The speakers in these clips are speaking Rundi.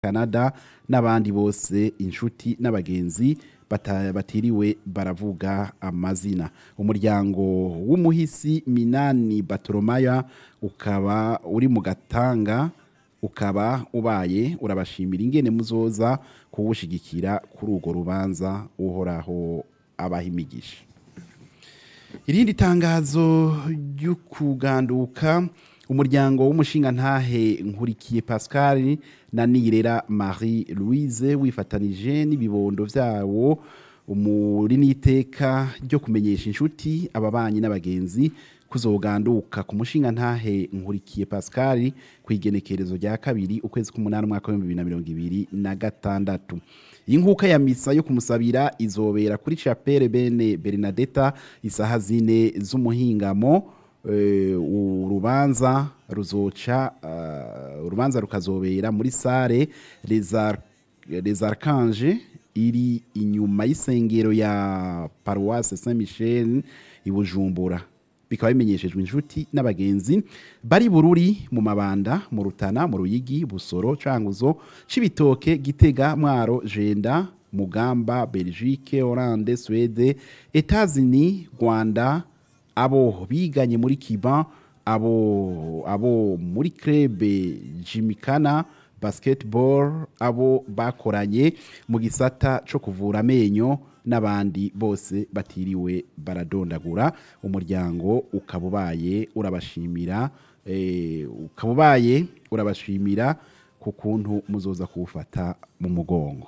canada n'abandi bose inshuti n'abagenzi bata- batiriwe baravuga amazina umuryango w'umuhisi minani batoromaya ukaba uri mu gatanga ukaba ubaye urabashimira ingene muzoza kuwushigikira kuri urwo rubanza uhoraho abaha imigisha irindi tangazo ryo kuganduka umuryango w'umushinga ntahe nkurikiye pascal na nirera marie louise wifatanije n'ibibondo vyawo muri n'iteka ryo kumenyesha inshuti ababanyi n'abagenzi kuzoganduka ku mushinga ntahe nkurikiye pascal ku igenekerezo rya kabiri ukwezi k'umunani umwaka w'ibihumbi bibiri na mirongo ibiri na gatandatu iyi nkuka ya misa yo kumusabira izobera kuri chapelle bene bernadetta isaha zine z'umuhingamo eh, urubanza ruzoca eh, urubanza rukazobera muri sare les Ar- les archanges iri inyuma y'isengero ya paroisse saint michel i bujumbura bikaba bimenyeshejwe inshuti n'abagenzi bari bururi mu mabanda mu rutana mu ruyigi busoro canguzo cibitoke gitega mwaro jenda mugamba belgique hollande suede etats-unis rwanda abo biganye muri kiba abo abo muri krebe jimikana basketball abo bakoranye mu gisata co kuvura amenyo n'abandi bose batiriwe baradondagura umuryango ukaba ubaye urabashimira eh, ukaba ubaye urabashimira ku kuntu muzoza kuwufata mu mugongo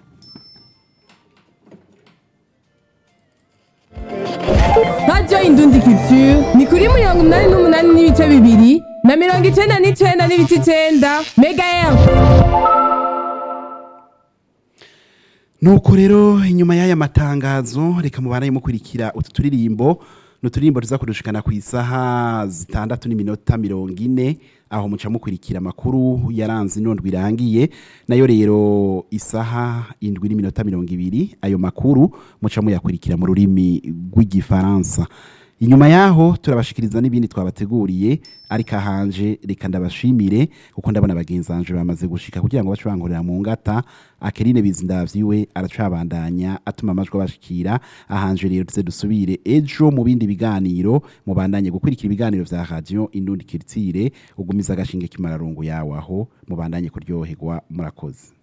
radiyo indundi culture ni kuri mirongo inani n'umunani n'ibice bibiri na mirongo icenda n'icenda n'ibice icenda mega efu nuko rero inyuma y'aya matangazo reka mubanaye mukurikira utu turirimbo ni uturirimbo tuza kudushikana ku isaha zitandatu n'iminota mirongo ine aho muca mukurikira amakuru yaranze inondwi irangiye nayo rero isaha indwi n'iminota mirongo ibiri ayo makuru muca muyakurikira mu rurimi rw'igifaransa inyuma yaho turabashikiriza n'ibindi twabateguriye ariko ahanje reka ndabashimire kuko ndabona bagenzi banje bamaze gushika kugira ngo bace bankorera mu ngata akerine bizindavyiwe aracabandanya atuma amajwi abashikira ahanje rero tuze dusubire ejo mu bindi biganiro mubandanye gukurikira ibiganiro vya radio indundi kiritsire ugumiza agashinge kimararungu yawe aho mubandanye kuryoherwa murakoze